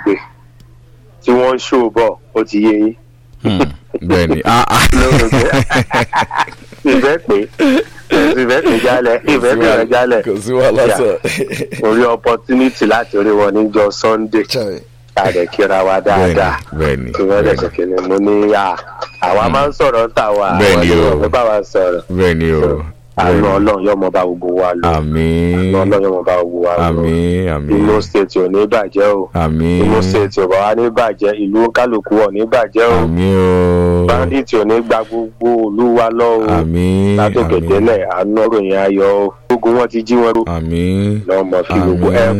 gbé tí wọ́n ń ṣó bọ̀ ó ti yé yín Hmm, bẹ́ẹ̀ni ah ah lórí pé ìfẹ́ pé ìfẹ́ pé jálẹ̀ ìfẹ́ pé rẹ̀ jálẹ̀ kò sí wàhálà Yeah. sọ. orí opportunity láti rí wọn níjọ sunday Chai. àdè kíra wa dáadáa bẹ́ẹ̀ni tí wọ́n lè bẹ́ẹ̀ni ṣe kìnnìún mo ní à àwa máa ń sọ̀rọ̀ ń tà wá Bẹ́ẹ̀ni o. àwọn bá wa sọ̀rọ̀ bẹ́ẹ̀ni o àánú bẹ́ẹ̀ni. ọlọ́run yóò mọ bá gbogbo wa lọ àmín àánú ọlọ́run yóò mọ bá gbogbo wa lọ àmín àmín Imo state ò ní bàjẹ́ o àmín Imo state ò bá wa ní bàjẹ́ ìlú kálukú ò ní bàjẹ́ o àmín o bandit ò ní gba gbogbo òlu wa lọ o àmín látòkè àmín délẹ̀ àánú ọ̀rọ̀ yẹn ayọ̀ o gbogbo wọn ti jí wọn rú àmín lọ́mọ kí gbogbo ẹ àmín.